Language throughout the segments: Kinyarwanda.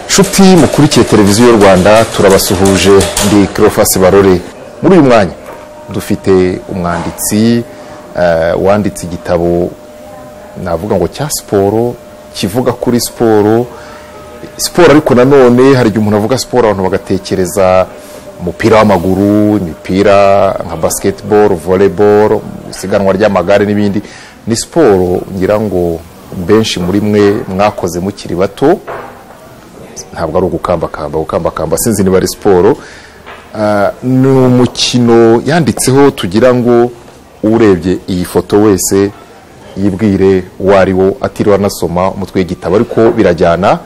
inshuti mukurikiye televiziyo y'u rwanda turabasuhuje ndi kirofasi barore muri uyu mwanya dufite umwanditsi eh, wanditse igitabo navuga ngo cya siporo kivuga kuri siporo siporo ariko nanone hari igihe umuntu avuga siporo abantu bagatekereza umupira w'amaguru imipira nka basiketiboro voleboro isiganwa ry'amagare n'ibindi ni siporo ngira ngo benshi muri mwe mwakoze mukiri bato ntabwo ari ugukambakamba gukambakamba sinzi niba ari siporo Ah, ni umukino yanditseho tugira ngo urebye iyi foto wese yibwire uwo ari wo atiriwe anasoma umutwe w'igitabo ariko birajyana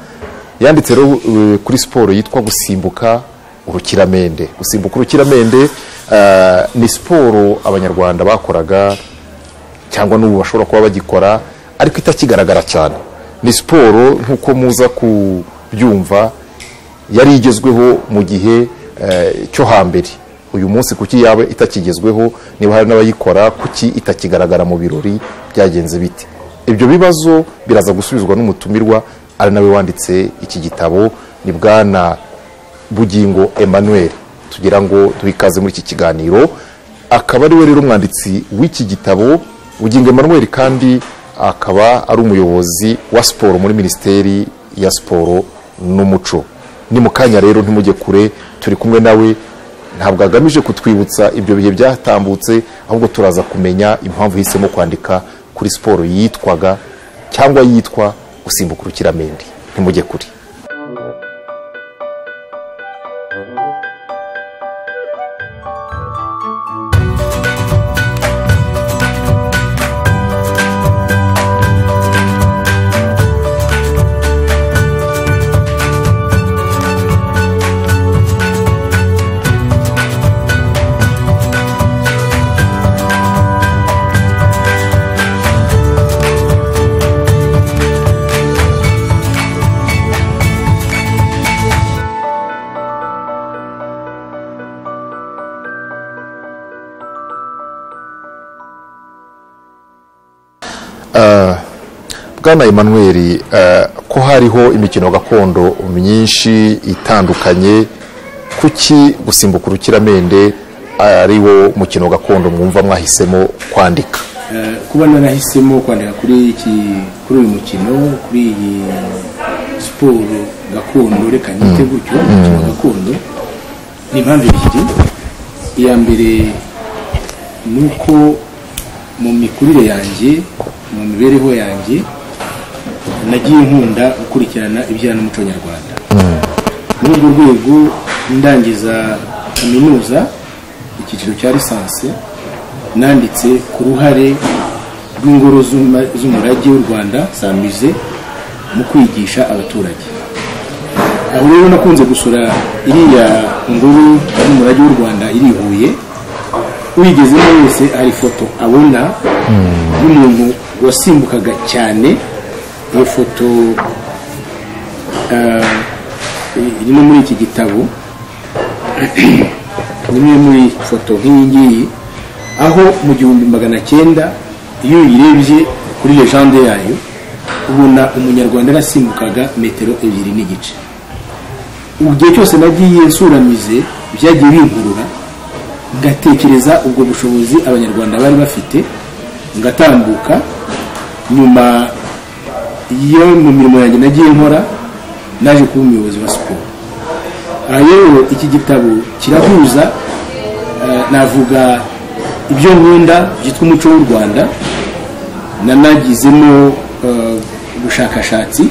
yanditse rero, eh, kuri siporo yitwa gusimbuka urukiramende gusimbuka urukiramende ah, ni siporo abanyarwanda bakoraga cyangwa n'ubu bashobora kuba bagikora ariko itakigaragara cyane ni siporo nk'uko muza kubyumva yari igezweho mu gihe eh, cyo hambere uyu munsi kuki yaba itakigezweho niba hari n'abayikora kuki itakigaragara mu birori byagenze bite ibyo bibazo biraza gusubizwa n'umutumirwa ari nawe wanditse iki gitabo ni bwana bugingo emmanuel tugira ngo duhikaze muri iki kiganiro akaba ari we rero umwanditsi w'iki gitabo bugingo emmanuel kandi akaba ari umuyobozi wa siporo muri minisiteri ya siporo n'umuco ni mu kanya rero ntimujye kure turi kumwe nawe ntabwo agamije kutwibutsa ibyo bihe byatambutse ahubwo turaza kumenya impamvu hisemo kwandika kuri siporo yitwaga cyangwa yitwa gusimbuka urukiramende ntimujye kure bwana emmanuel eh, ko hariho imikino gakondo myinshi itandukanye kuki gusimbuka urukiramende ari wo mukino gakondo mwumva mwahisemo kwandika Eh, kuba narahisemo kwandika kuri iki kuri uyu mukino kuri iyi siporo gakondo reka nyite gutyo umukino gakondo ni impamvu ebyiri iya mbere ni uko mu mikurire yanjye mu mibereho yanjye nagiye nkunda gukurikirana ibijyanye n'umuco nyarwanda muri urwo rwego ndangiza kaminuza icyiciro cya lisansi nanditse ku ruhare rw'ingoro z'uma- z'umurage w'u rwanda samize mu kwigisha abaturage aho rero nakunze gusura iriya ngoro y'umurage w'u rwanda iri i huye uyigezemo wese hari ifoto abona y'umuntu wasimbukaga cyane iyo foto eh, iri no muri iki gitabo imwe muri foto nk'iyi ngiyi aho mu gihumbi magana cyenda iyo uyirebye kuri legende yayo ubona umunyarwanda yarasimbukaga metero ebyiri n'igice ubu gihe cyose nagiye nsuramize byagiye binkurura ngatekereza ubwo bushobozi abanyarwanda bari bafite ngatambuka nyuma yo mu mirimo yanjye nagiye nkora naje kuba umuyobozi wa siporo aha rero iki gitabo kirahuza eh, navuga ibyo nkunda byitwa umuco w'u rwanda nanagizemo eh, ubushakashatsi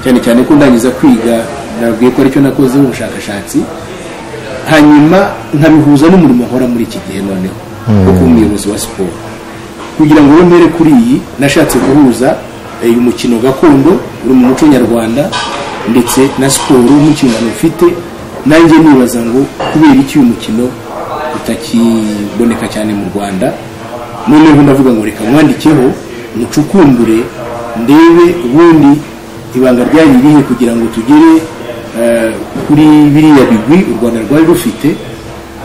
cyane cyane ko ndangiza kwiga nabwiye ko aricyo nakozeho ubushakashatsi hanyuma nkabihuza n'umurimo nkora muri iki gihe noneho wo kuba umuyobozi wa siporo kugira ngo bemere kuri iyi nashatse guhuza eh, uyu mukino gakondo uri mu muco nyarwanda ndetse na siporo n'inshingano ufite nanjye nibaza ngo kubera iki uyu mukino utakiboneka cyane mu rwanda noneho ndavuga ngo reka mwandikeho mucukumbure ndebe ubundi ibanga ryari irihe kugira ngo tugere eh, kuri biriya bigwi u rwanda rwari rufite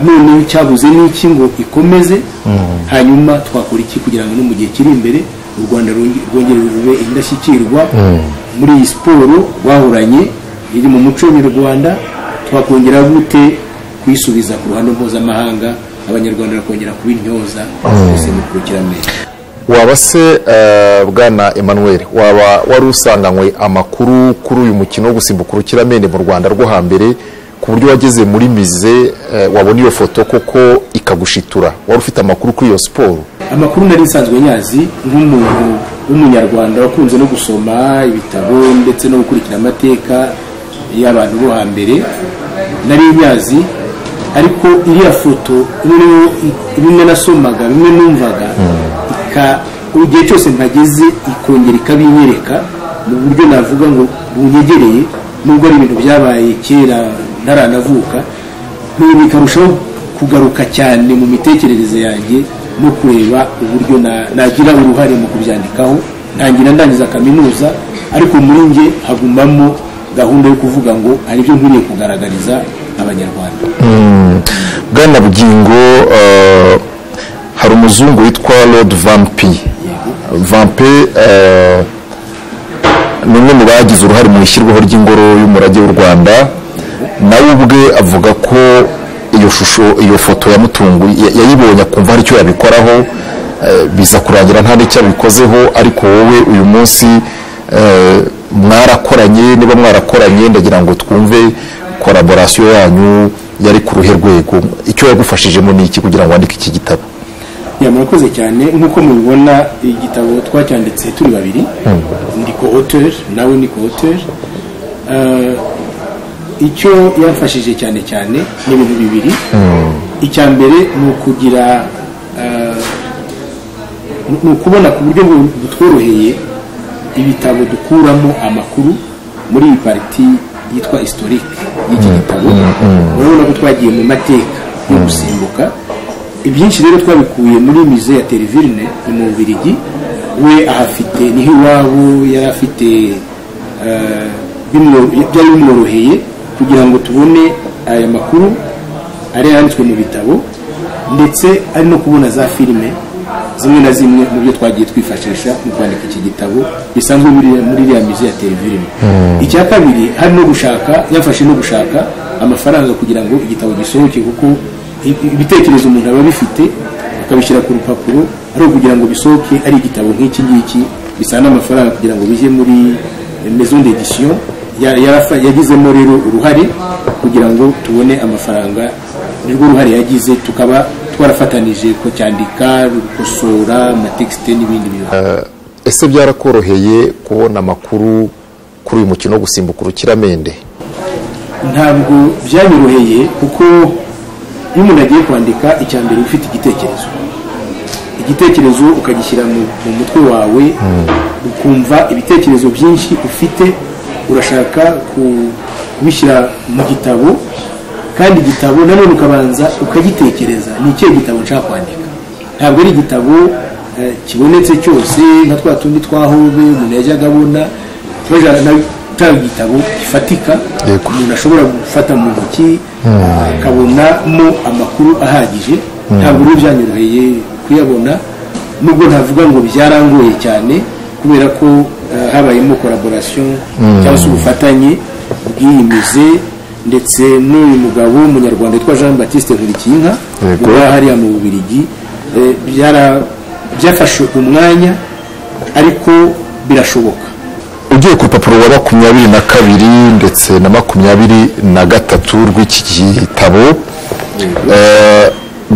noneho cyabuze n'iki ngo ikomeze hanyuma twakora iki kugira ngo no mu gihe kiri imbere u rwanda rwonge- rwongere rube indashyikirwa muri iyi siporo rwahoranye iri mu muco nyarwanda twakongera gute kuyisubiza ku ruhando mpuzamahanga abanyarwanda bakongera kubintyoza twese mukurikira neza waba se eh, bwana emmanuel waba wari usanganywe amakuru kuri uyu mukino wo gusimbuka urukiramende mu rwanda rwo hambere ku buryo wageze muri mize eh, wabona iyo foto koko ikagushitura wari ufite amakuru kuri iyo siporo amakuru nari nsanzwe nyazi nk'umuntu w'umunyarwanda wakunze no gusoma ibitabo ndetse no gukurikira amateka y'abantu bo hambere nari nyazi ariko iriya foto imwe no- bimwe nasomaga bimwe numvaga ika- igihe cyose mpageze ikongera ikabinyereka mu buryo navuga ngo bunyegereye nubwo ari ibintu byabaye kera ntaranavuka ibi bikarushaho kugaruka cyane mu mitekerereze yanjye no kureba uburyo na- nagira uruhare mu kubyandikaho ntangira ndangiza kaminuza ariko muri nge hagumamo gahunda yo kuvuga ngo hari ibyo nkwiriye kugaragariza abanyarwanda bwana bugingo eh, hari umuzungu witwa lord vampi vampi eh, ni umwe mu bagize uruhare mu ishyirwaho ry'ingoro y'umurage w'u rwanda nawe ubwe avuga ko iyo shusho iyo foto yamutunguye ya- yayibonye akumva hari icyo yabikoraho eh, biza kurangira nta n'icyo abikozeho ariko wowe uyu munsi eh, mwarakoranye niba mwarakoranye ndagira ngo twumve koraborasiyo yanyu yari ku ruhe rwego icyo yagufashijemo ni iki kugira ngo wandike iki gitabo ya murakoze cyane nk'uko mubibona igitabo twacyanditse turi babiri ndi ko hoteri nawe ni ko hoteri icyo yamfashije cyane cyane ni ibintu bibiri icya mbere ni ukugira eh, ni ukubona ku buryo bu- butworoheye ibitabo dukuramo amakuru muri iyi pariti yitwa historique y'iki gitabo urabona ko twagiye mu mateka yo gusimbuka ibyinshi rero twabikuye muri mize ya terivine ni mu bubirigi we ahafite niho iwabo yari afite eh, bimwo- byari bimworoheye kugira ngo tubone aya makuru ari yanditswe mu bitabo ndetse ari no kubona za filime zimwe na zimwe mu byo twagiye twifashisha mu kwandika iki gitabo bisanzwe muri muri iriya mizi ya televiziyo icya kabiri hari no gushaka yafashe no gushaka amafaranga kugira ngo igitabo gisohoke kuko i- ibitekerezo umuntu aba abifite akabishyira ku rupapuro ari ukugira ngo bisohoke ari igitabo nk'iki ngiki bisana amafaranga kugira ngo bijye muri maison d'édition Ya- yarafa- yagizemo rero uruhare kugira ngo tubone amafaranga nirwo ruhare yagize tukaba twarafatanije ko cyandika gukosora amatekisite n'ibindi bintu ese byarakoroheye kubona amakuru kuri uyu mukino wo gusimbuka urukiramende ntabwo byanyoroheye kuko iyo umuntu agiye kwandika icya mbere uba ufite igitekerezo igitekerezo ukagishyira mu, mu mutwe wawe ukumva ibitekerezo byinshi ufite urashaka ku- kubishyira mu gitabo kandi igitabo nanone ukabanza ukagitekereza ni ikihe gitabo nshaka kwandika ntabwo ari igitabo eh, kibonetse cyose nka twa tundi twa hobe umuntu yajyaga abona baja- na- nta gitabo gifatika Yego. umuntu ashobora gufata mu ntoki akabonamo amakuru ahagije ntabwo rero byanyoroheye kuyabona nubwo ntavuga ngo byarangoye cyane kubera ko eh, habayemo collaboration cyangwa se ubufatanye bw'iyi mize ndetse n'uyu mugabo w'umunyarwanda witwa Jean Baptiste Nkurikiyinka Yego. uba hariya mu Bubiligi eh, byara- byafashe umwanya ariko birashoboka ugiye ku rupapuro rwa makumyabiri na kabiri ndetse na makumyabiri na gatatu rw'iki gitabo eh,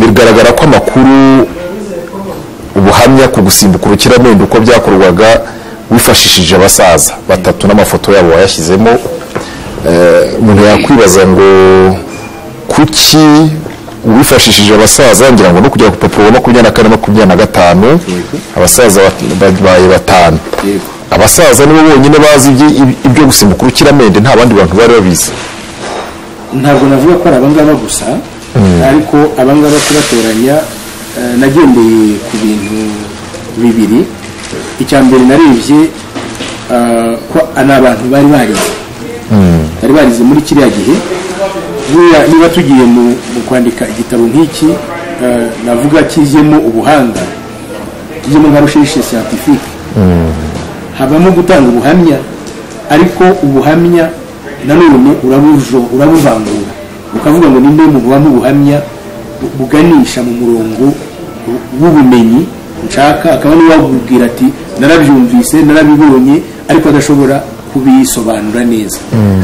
bigaragara ko amakuru ubuhamya ku gusimbuka urukiramende uko byakorwaga wifashishije abasaza batatu n'amafoto yabo wayashyizemo eh, umuntu yakwibaza ngo kuki wifashishije abasaza ngira ngo no kugera ku papuro wa makumyabiri na kane makumyabiri na gatanu abasaza bat- babaye batanu yego abasaza nibo bonyine bazi ibyi- ibi- ibyo gusimbuka urukiramende nta bandi bantu bari babizi ntabwo navuga ko ari abangaba gusa ariko abangaba kubatoranya eh, nagendeye ku bintu bibiri icya mbere narebye eh, ko ni abantu bari barize bari barize muri kiriya gihe buriya niba tugiye mu mu kwandika igitabo nk'iki eh, navuga kizemo ubuhanga kizemo nka recherche scientifique habamo gutanga ubuhamya ariko ubuhamya nanone urabujo- urabuvangura ukavuga ngo ninde mu bubamo ubuhamya bu- buganisha mu murongo w- w'ubumenyi nshaka akaba niwe wabubwira ati narabyumvise narabibonye ariko adashobora kubisobanura neza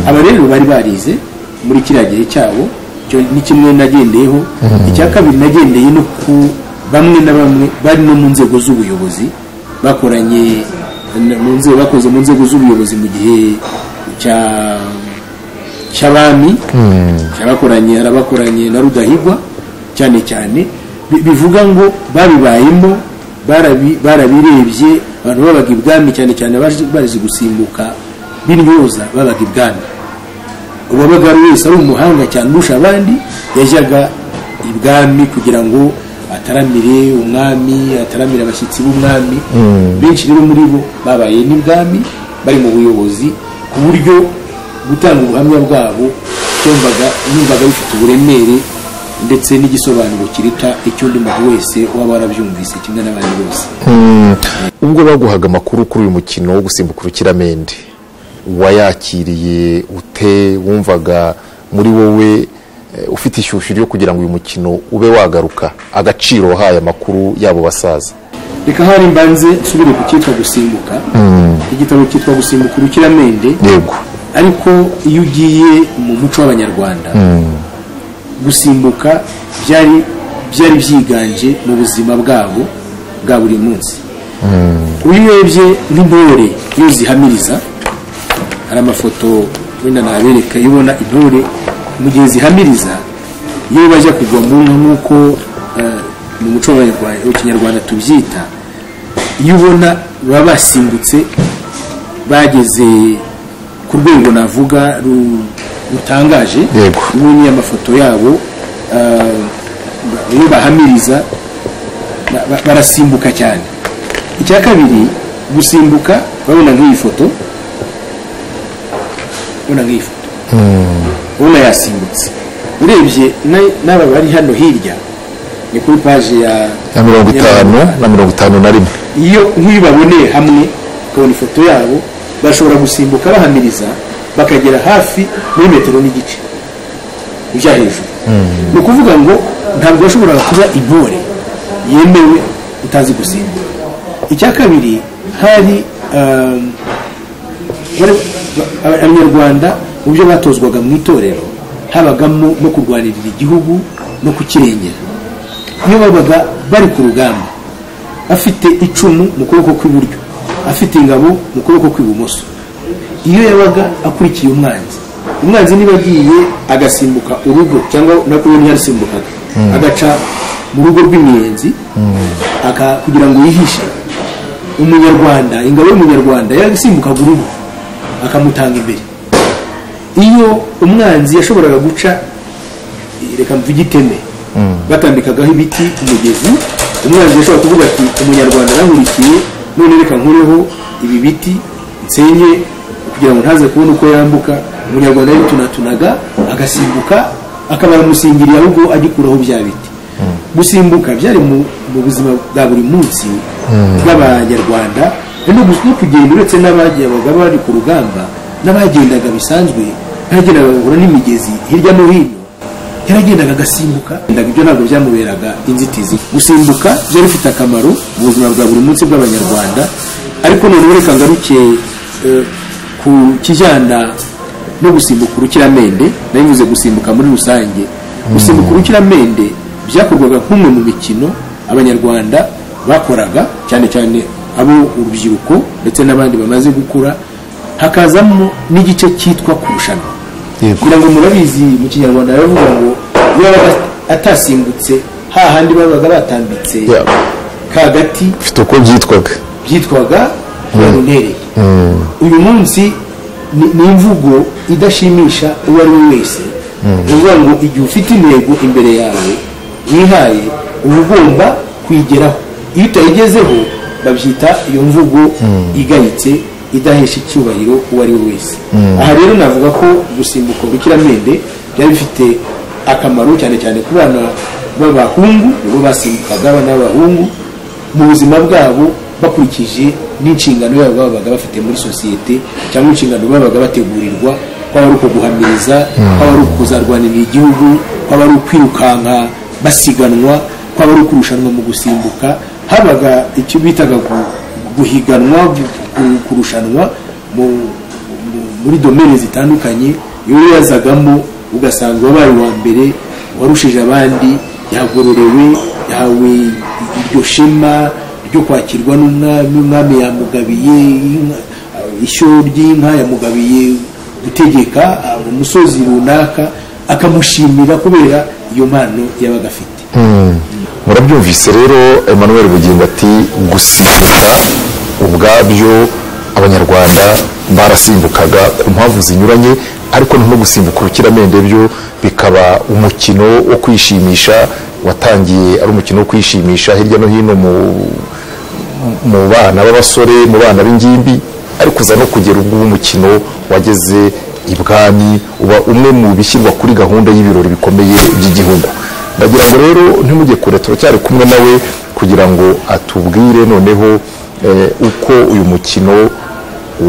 aba rero bari barize muri kiriya gihe cyabo icyo ni kimwe nagendeyeho icya kabiri nagendeye no ku bamwe na bamwe bari no mu nzego z'ubuyobozi bakoranye na- mu nzego bakoze mu nzego z'ubuyobozi mu gihe cya cy'abami cyabakoranye hari abakoranye na rudahigwa cyane cyane bi- bivuga ngo babibayemo barabi- barabirebye abantu babaga ibwami cyane cyane abazi bazi gusimbuka b'intyoza babaga ibwami uwabaga ari wese ari umuhanga cyane urusha abandi yajyaga ibwami kugira ngo ataramire umwami ataramire abashyitsi b'umwami benshi rero muri bo babaye n'ibwami bari mu buyobozi ku buryo gutanga ubuhamya bwabo cyumvaga yumvaga bifite uburemere ndetse n'igisobanuro kiruta icy'undi muntu wese waba warabyumvise kimwe n'abandi bose ubwo baguhaga amakuru kuri uyu mukino wo gusimbuka urukiramende wayakiriye ute wumvaga muri wowe eh, ufite ishyushyu ryo kugira ngo uyu mukino ube wagaruka agaciro wahaye amakuru y'abo basaza reka hari mbanze nsubire ku cyitwa gusimbuka igitabo cyitwa gusimbuka urukiramende yego ariko iyo ugiye mu muco w'abanyarwanda gusimbuka byari byari byiganje mu buzima bwabo bwa buri munsi iyo urebye nk'intore iyo zihamiriza hari amafoto wenda nabereka iyo ubona intore mu gihe zihamiriza iyo bajya kugwa mu nka nk'uko eh, mu muco w'abanyarwanda mu kinyarwanda tubyita iyo ubona baba basimbutse bageze ku rwego navuga ru- rutangaje Yego. ubundi amafoto yabo ah, ba- iyo bahamiriza ba- ba- barasimbuka cyane icya kabiri gusimbuka urabona nk'iyi foto urabona nk'iyi foto ubona yasimbutse urebye na- n'aba bari hano hirya ni kuri paji ya na mirongo itanu na mirongo itanu na rimwe iyo nk'iyo baboneye hamwe ukabona ifoto yabo bashobora gusimbuka bahamiriza bakagera hafi muri metero n'igice ujya hejuru ni ukuvuga ngo ntabwo yashoboraga kuba intore yemewe utazi gusimbuka icya kabiri hari um, bari- ba- abanyarwanda mu byo batozwaga mu itorero habagamo no kurwanirira igihugu no kukirengera iyo babaga bari ku rugamba afite icumu mu kuboko kw'iburyo afite ingabo mu kuboko kw'ibumoso iyo yabaga akurikiye umwanzi umwanzi niba agiye agasimbuka urugo cyangwa nako iyo ntiyasimbukaga agaca mu rugo rw'imiyenzi aka- kugira ngo yihishe umunyarwanda ingabo y'umunyarwanda yasimbukaga urugo akamutanga imbere iyo umwanzi yashoboraga guca reka mvuge iteme batambikagaho ibiti ku mugezi umwanzi yashobora kuvuga ati umunyarwanda arankurikiye none reka nkureho ibi biti nsenye kugira ngo ntaze kubona uko yambuka umunyarwanda yaritunatunaga agasimbuka akaba yamusingiriye ahubwo agikuraho bya biti gusimbuka byari mu mu buzima bwa buri munsi bw'abanyarwanda kandi no gu- no kugenda uretse n'abagendaga bari ku rugamba n'abagendaga bisanzwe n'abagendaga bahura n'imigezi hirya no hino yaragendaga agasimbuka yendaga ibyo ntabwo byamuberaga inzitizi gusimbuka byari bifite akamaro mu buzima bwa buri munsi bw'abanyarwanda ariko noneho reka ngaruke eh, ku kijyana no gusimbuka urukiramende nari mvuze gusimbuka muri rusange gusimbuka urukiramende byakorwaga nk'umwe mu mikino abanyarwanda bakoraga cyane cyane abo urubyiruko ndetse n'abandi bamaze gukura hakazamo n'igice cyitwa kurushanwa Yego. kugira ngo murabizi mu kinyarwanda baravuga ngo yabaga atasimbutse hahandi babaga batambitse Yeah. ka gati ufite uko byitwaga byitwaga baronere uyu munsi ni ni imvugo idashimisha uwo ari we wese ni ukuvuga ngo igihe ufite intego imbere yawe wihaye uba ugomba kuyigeraho iyo utayigezeho babyita iyo mvugo igayitse idahesha icyubahiro uwo ari we wese aha rero navuga ko gusimbuka urukiramende byari bifite akamaro cyane cyane ku bana b'abahungu nibo basimbukaga abana b'abahungu mu buzima bwabo bakurikije n'inshingano yabo babaga bafite muri sosiyete cyangwa inshingano babaga bategurirwa kwaba ari uko guhamiriza kwaba ari uko kuzarwanirira igihugu kwaba ari ukwirukanka basiganwa kwaba ari ukurushanwa mu gusimbuka habaga icyo bitaga gu- guhiganwa gu- kurushanwa mu mu- muri domene zitandukanye iyo rero yazagamo ugasanga wabaye uwa mbere warushije abandi yagororewe yahawe iryo shema ryo kwakirwa n'umwami umwami yamugabiye inka- ishyo ry'inka yamugabiye gutegeka ah, mu musozi runaka akamushimira kubera iyo mpano yabaga afite murabyumvise rero emmanuel bugingo ati gusimbuka ubwabyo abanyarwanda barasimbukaga ku mpamvu zinyuranye ariko no gusimbuka urukiramende byo bikaba umukino wo kwishimisha watangiye ari umukino wo kwishimisha hirya no hino mu mu bana b'abasore mu bana b'ingimbi ariko uza no kugera ubwo umukino wageze ibwami uba umwe mu bishyirwa kuri gahunda y'ibirori bikomeye by'igihugu ndagira ngo rero ntimujye kure turacyari kumwe nawe kugira ngo atubwire noneho eh, uko uyu mukino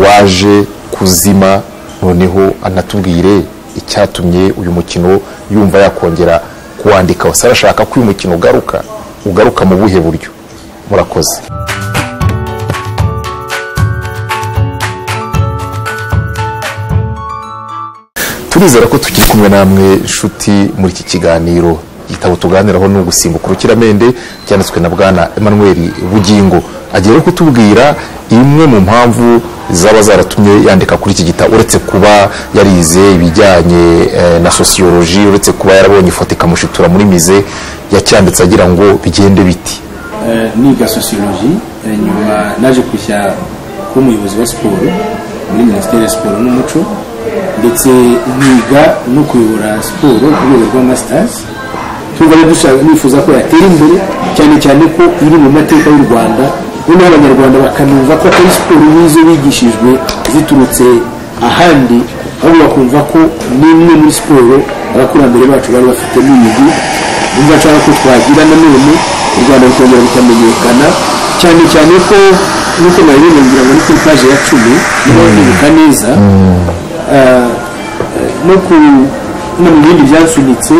waje kuzima noneho anatubwire icyatumye uyu mukino yumva yakongera kuwandika wese arashaka ko uyu mukino ugaruka ugaruka mu buhe buryo murakoze turizera ko tukiri kumwe namwe inshuti muri iki kiganiro igitabo tuganiraho ni ugusimbuka urukiramende cyanditswe na bwana emmanuel bugingo agiye rero kutubwira imwe mu mpamvu zaba zaratumye yandika kuri iki gitabo uretse kuba yarize ibijyanye eh, na sosiyoloji uretse kuba yarabonye ifoto ikamushitura muri mize yacyanditse agira ngo bigende biti Eh, niga sosiyoloji eh, nyuma naje kujya kuba umuyobozi wa siporo muri minisiteri ya siporo n'umuco ndetse niga no kuyobora siporo ku rwego rwa masitazi tuba dushaka nifuza ko yatera imbere cyane cyane ko iri mu mateka y'u rwanda noneho abanyarwanda bakanumva ko atari siporo n'izo bigishijwe ziturutse ahandi ahubwo bakumva ko n'imwe muri siporo abakurambere bacu bari bafite n'imigi niba nshaka ko twagira nanone u rwanda rukongera rukamenyekana cyane cyane ko nk'uko nabibona ngira ngo ni kuri paje ya cumi niba ndibuka neza ah, no ku no mu bindi byasunitse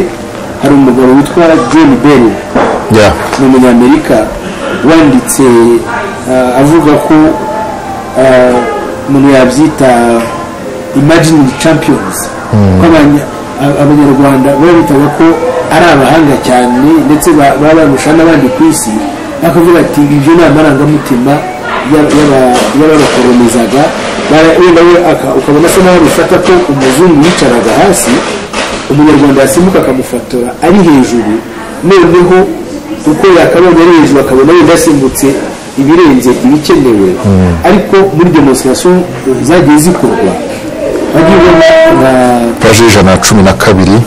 hari umugabo witwa john bell yeah. ni umunyamerika wanditse ah, avuga ko ah, umuntu yabyita imagining champions ko abanya- a- abanyarwanda baba bitaga ko ari abahanga cyane ndetse ba- baba barusha n'abandi ku isi bakavuga ati ibyo ni amarangamutima y'aba- y'aba- y'ababakolonizaga Bara- wenda we aka- ukabona asa naho bifata ko umuzungu yicaraga hasi umunyarwanda yasimbuka akamufotora ari hejuru noneho uko yakabonye ari hejuru akabona wenda yasimbutse ibirenze ibikenewe ariko muri demonsitirasiyo zagiye zikorwa wagiye ubona nka paje y'ijana na cumi na kabiri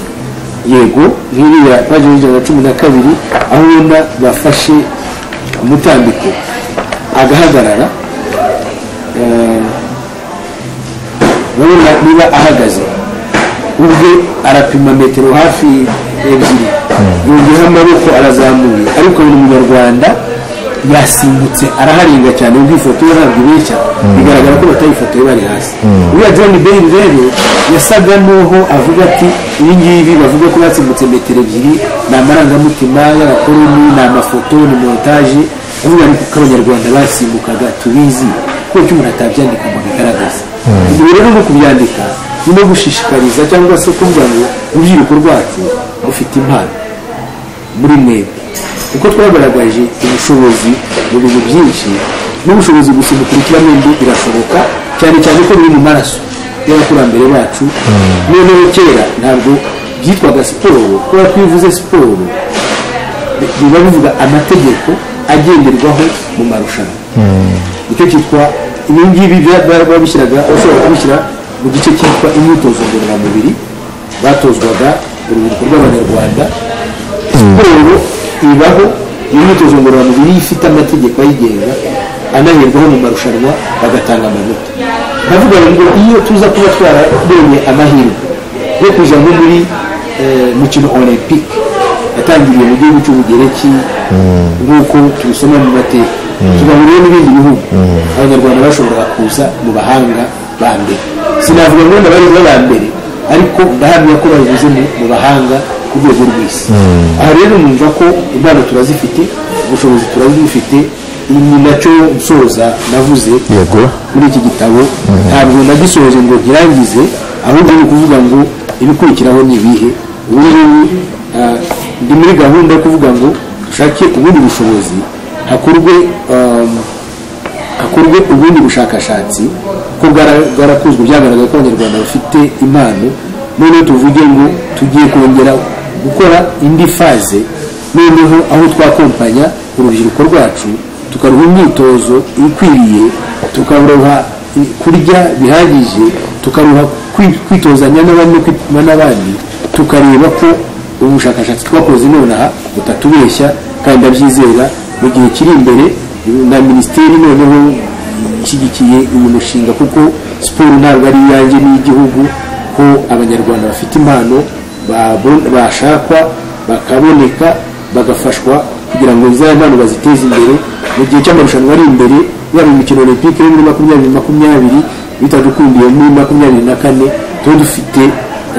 yego nk'iriya paji y'ijana na cumi na kabiri aho ubona bafashe umutambiko agahagarara eh, urabona niba ahagaze ubwe arapima metero hafi ebyiri yongeyeho amaboko arazamuye ariko uyu munyarwanda yasimbutse araharenga cyane ubwo ifoto ye ntabwo ibeshya bigaragara ko batayifotoye bari hasi uriya john bale rero yasaga n'uho avuga ati ibi ngibi bavuga ko basimbutse metero ebyiri ni amarangamutima y'abakoroni ni amafoto ni montage avuga ariko ko abanyarwanda basimbukaga tubizi kuko umuntu atabyandika ngo abigaragaze ibi rero no kubyandika ni no gushishikariza cyangwa se kuvuga ngo urubyiruko rwacu rufite impano muri mwebwe kuko twagaragaje ubushobozi mu bintu byinshi n'ubushobozi gusimbuka urukiramende birashoboka cyane cyane ko biri mu maraso y'abakurambere bacu noneho kera ntabwo byitwaga siporo kubera ko iyo uvuze siporo biba bivuga amategeko agenderwaho mu marushanwa nicyo cyitwa ibi ngibi babishyiraga bashobora kubishyira mu gice cyitwa imyitozo ngororamubiri batozwaga urubyiruko rw'abanyarwanda siporo ibaho iyo myitozo ngororamubiri ifite amategeko ayigenga anahirwaho mu marushanwa bagatanga amanota ndavuga ngo iyo tuza kuba twarabonye amahirwe yo kuja nko muri eh, mukino olympique yatangiriye mu gihugu cy'ubugereki nk'uko tubisoma mu mateka tugahuriye n'ibindi bihugu abanyarwanda bashoboraga kuza mu bahanga ba mbere sinavuga ngo ndabari ba mbere ariko ndahamya ko babivuze mu- mu bahanga ku rwego rw'isi aha rero numva ko impano turazifite ubushobozi turabufite Ibi ni nacyo nsoza navuze Yego. muri iki gitabo ntabwo nagisoje ngo nkirangize ahubwo ni ukuvuga ngo ibikurikiraho ni ibihe ubu ngubu ah, ndi muri gahunda yo kuvuga ngo dushake ubundi bushobozi hakorwe ah, hakorwe ubundi bushakashatsi ko bwara- bwarakozwe byagaragaye ko abanyarwanda bafite impano noneho tuvuge ngo tugiye kongera gukora indi faze noneho aho twakompanya urubyiruko rwacu tukaruha imyitozo ikwiriye tukaruha i- kurya bihagije tukaruha kwi- kwitozanya n'abandi no kwituma n'abandi tukareba ko ubushakashatsi twakoze nonaha butatubeshya kandi ndabyizera mu gihe kiri imbere na minisiteri noneho ishyigikiye uyu mushinga kuko siporo ntabwo ari iyanjye n'igihugu ko abanyarwanda bafite impano babo- bashakwa bakaboneka bagafashwa kugira ngo za mpano baziteze imbere mu gihe cy'amarushanwa ari imbere yaba imikino olympique yo muri makumyabiri makumyabiri bitadukundiye muri makumyabiri na kane tuba dufite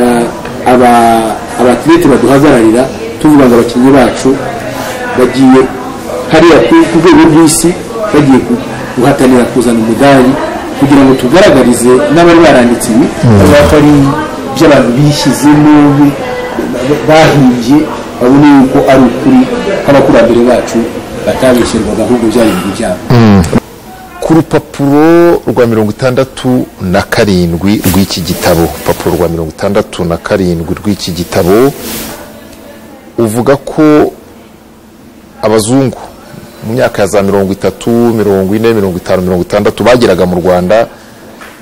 eh, aba- abatlete baduhagararira tuvuga ngo abakinnyi bacu bagiye hariya ku ku rwego rw'isi bagiye ku- guhatanira kuzana umudari kugira ngo tugaragarize n'abari baranditse ibi bavuga ko ari iby'abantu bishyizemo bi- ba- bahimbye babone yuko ari ukuri kw'abakurambere bacu batabeshyerwaga ahubwo byari ibintu byabo ku rupapuro rwa mirongo itandatu na karindwi rw'iki gitabo urupapuro rwa mirongo itandatu na karindwi rw'iki gitabo uvuga ko abazungu mu myaka ya za mirongo itatu mirongo ine mirongo itanu mirongo itandatu bageraga mu rwanda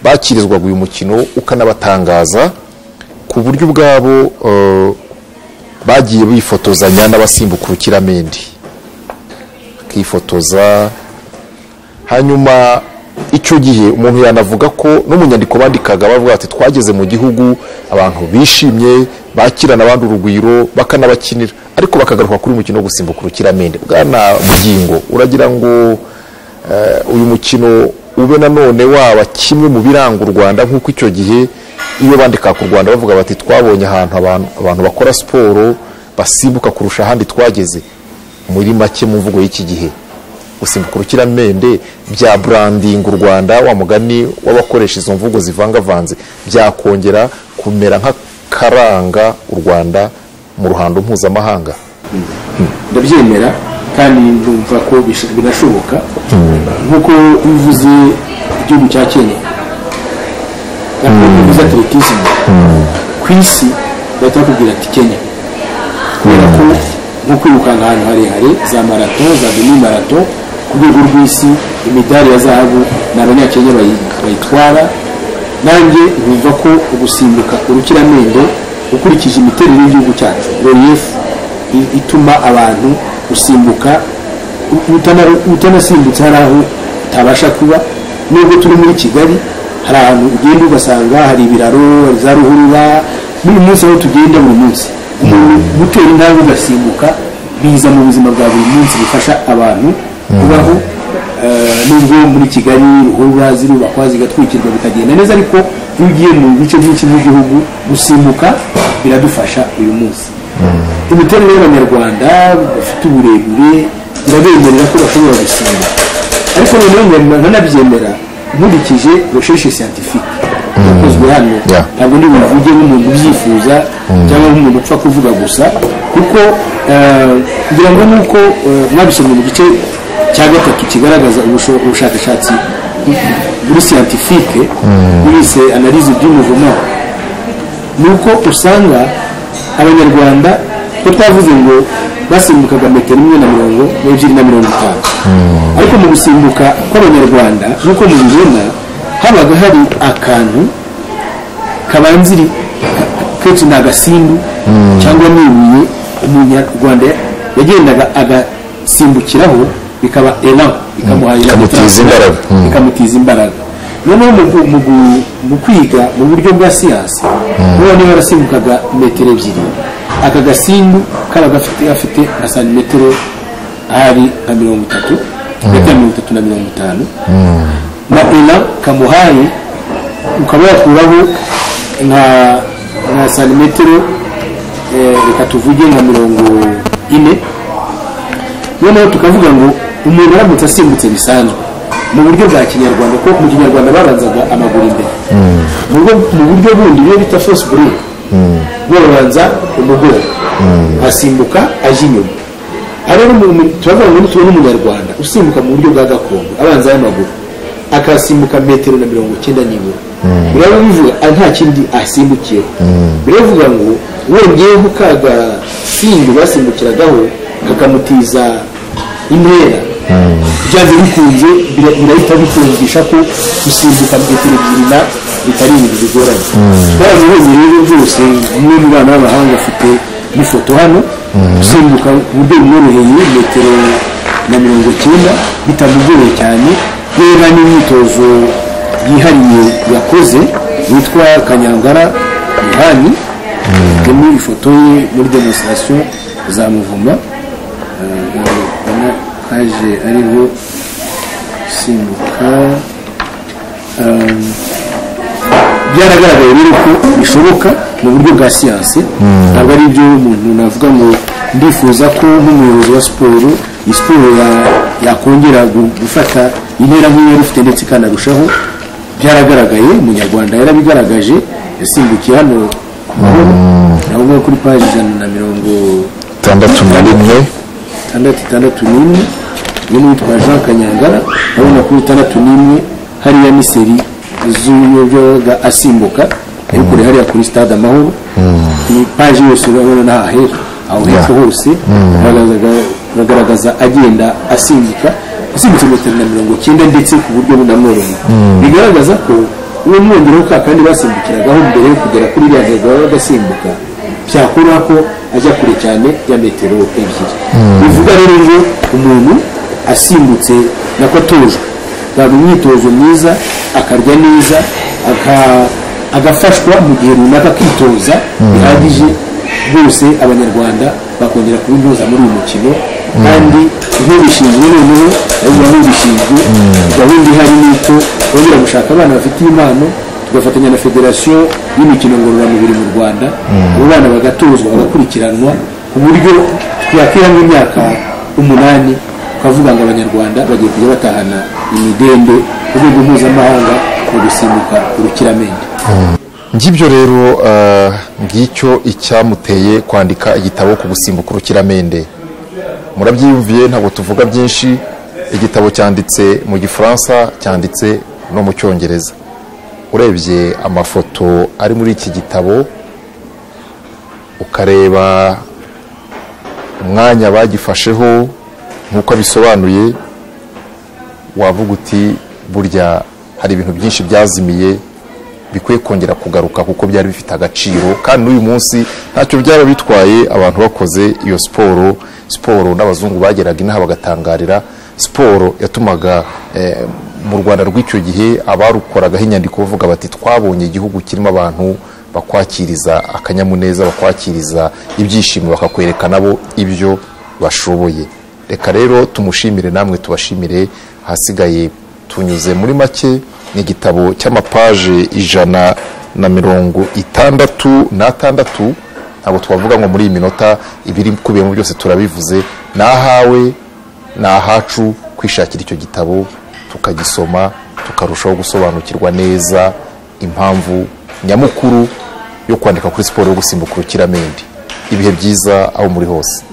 bakirizwaga uyu mukino ukanabatangaza ku buryo ubwabo eh, bagiye bifotozanya n'abasimbuka urukiramende bakifotoza hanyuma icyo gihe umuntu yanavuga ko no mu nyandiko bandikaga bavuga bati twageze mu gihugu abantu bishimye bakirana abandi urugwiro bakanabakinira ariko bakagaruka kuri uyu mukino wo gusimbuka urukiramende bwana bugingo uragira ngo eh, uyu mukino ube nanone waba kimwe mu biranga u rwanda nk'uko icyo gihe iyo bandika ku rwanda bavuga bati twabonye ahantu abantu, abantu bakora siporo basimbuka kurusha ahandi twageze muri make mu mvugo y'iki gihe gusimbuka urukiramende bya burandinga u rwanda wa mugani w'abakoresha izo mvugo zivangavanze byakongera kumera nk'akaranga u rwanda mu ruhando mpuzamahanga ndabyemera kandi ndumva ko bish- binashoboka nk'uko bivuze igihugu cya kenya ntabwo bivuze atletisme ku isi bahita bakubwira ati kenya kubera ko nko kwirukanka ahantu harehare za marato za demi marato ku rwego rw'isi imidari ya zahabu ni abanyakenya bayi- bayitwara nanjye numva ko ugusimbuka urukiramende ukurikije imiterere y'igihugu cyacu relief i- ituma abantu gusimbuka u- utana- utanasimbutse hari aho utabasha kuba nubwo turi muri kigali hari ahantu ugenda ugasanga hari ibiraro hari za ruhurura buri munsi aho tugenda buri munsi gutera intambwe ugasimbuka biza mu buzima bwa buri munsi bifasha abantu kubaho eh, nubwo muri kigali ruhurura zirubakwa zigatwikirwa bikagenda neza ariko iyo ugiye mu bice byinshi by'igihugu gusimbuka biradufasha uyu munsi imiterere y'abanyarwanda bafite uburebure birabemerera ko bashobora gusimbuka ariko noneho nkaba nkanabyemera nkurikije recherche scientifique yakozwe hano Yeah. ntabwo ndi buvuge nk'umuntu ubyifuza cyangwa nk'umuntu upfa kuvuga gusa kuko eh, ngira ngo nuko eh, mwabisomye mu gice cya gatatu kigaragaza ubusho- ubushakashatsi muri scientifique bise analyse by'umuvumo ni uko usanga abanyarwanda batavuze ngo basimbukaga metero imwe na mirongo n'ebyiri na mirongo itanu ariko mu gusimbuka kw'abanyarwanda nk'uko mubibona habaga hari akantu kabanziri kenshi ni agasimbu cyangwa n'ibuye umunyarwanda yagendaga agasimbukiraho bikaba elan bikamuha Bikamutiza imbaraga. Mm. bikamutiza imbaraga noneho mu gu- mu gu- mu kwiga mu buryo bwa siyansi none barasimbukaga metero ebyiri aka gasimbu kaba gafite gafite nka santimetero hari nka mirongo itatu metero mirongo itatu na mirongo itanu na ela kamuhaye ukaba yakuraho nka nka santimetero eh, reka tuvuge nka mirongo ine noneho tukavuga ngo umuntu aramutse asimbutse bisanzwe mu buryo bwa kinyarwanda kuko mu kinyarwanda babanzaga amaguru imbere mu buryo- mu buryo bundi biba bita fosi burere babanza umugongo asimbuka aje inyuma aha rero mu- mu- turavuga ngo nitubona umunyarwanda usimbuka mu buryo bwa gakondo abanza y'amaguru akasimbuka metero na mirongo icyenda n'ibura biraba bivuga ah, nta kindi asimbukiyeho biravuga ngo wongeyeho ka gasimbi basimbukiragaho kakamutiza intera byanze bikunze bira- birahita bikumvisha ko gusimbuka metero ebyiri na bitari ibintu bigoranye barabibonye rero byose umwe mu bana b'abahanga afite n'ifoto hano gusimbuka ku buryo bumworoheye metero na mirongo icyenda bitamugoye cyane yewe n'imyitozo yihariye yakoze yitwa kanyangara yohani harimo ifoto ye muri demonstration za muvuma kaje ariho simbuka um, byaragaragaye rero ko bishoboka mu buryo bwa siyansi ntabwo ari ibyo umuntu navuga ngo ndifuza ko nk'umuyobozi wa siporo iyi siporo ya- yakongera gu- gufata intera nk'iyo yari ifite ndetse ikanarushaho byaragaragaye umunyarwanda yarabigaragaje yasimbukiye hano ku mahoro navuga kuri paji ijana na mirongo itandatu na rimwe itandatu itandatu n'imwe iyo n'uwitwa jean kanyangara urabona kuri itandatu n'imwe hariya ni seri z'uyoga asimbuka ari kure hariya kuri stade amahoro ni paji yose urabona n'aha hera aho hepfo hose hagaragaza- hagaragaza agenda asimbuka asimbutse metero na mirongo icyenda ndetse ku buryo bunamworoheye bigaragaza ko uwo mwongereho ka kandi basimbukiragaho mbere yo kugera kuri iriya ntego baba bagasimbuka byakuraho ko ajya kure cyane ya metero ebyiri bivuga rero ngo umuntu asimbutse nako atujwe yaba imyitozo myiza akarya neza aka- agafashwa mu gihe runaka akitoza bihagije rwose abanyarwanda bakongera kuba intyoza muri uyu mukino kandi nk'ubishinzwe noneho nayo nk'ubishinzwe gahunda ihari ni uko bongera gushaka abana bafite impano tugafatanya na federasiyo y'imikino ngororamubiri mu rwanda abo bana bagatozwa bagakurikiranwa ku buryo twakwiramo imyaka umunani ukavuga ngo abanyarwanda bagiye kujya batahana imidende ku rwego mpuzamahanga mu gusimbuka urukiramende ngibyo rero eh, ngicyo icyamuteye kwandika igitabo ku gusimbuka urukiramende murabyiyumviye ntabwo tuvuga byinshi igitabo cyanditse mu gifaransa cyanditse no mu cyongereza urebye amafoto ari muri iki gitabo ukareba umwanya bagifasheho nk'uko abisobanuye wavuga uti burya hari ibintu byinshi byazimiye bikwiye kongera kugaruka kuko byari bifite agaciro kandi n'uyu munsi ntacyo byaba bitwaye abantu bakoze iyo siporo siporo n'abazungu bageraga inaha bagatangarira siporo yatumaga eh, mu rwanda rw'icyo gihe abarukoragaho inyandiko bavuga bati twabonye igihugu kirimo abantu bakwakiriza akanyamuneza bakwakiriza ibyishimo bakakwereka nabo ibyo bashoboye reka rero tumushimire namwe tubashimire ahasigaye tunyuze muri make ni igitabo cy'amapaje ijana na mirongo itandatu n'atandatu ntabwo twavuga ngo muri iyi minota ibiri kubiyemo byose turabivuze ni ahawe ni ahacu kwishakira icyo gitabo tukagisoma tukarushaho gusobanukirwa neza impamvu nyamukuru yo kwandika kuri siporo yo gusimbuka urukiramende ibihe byiza aho muri hose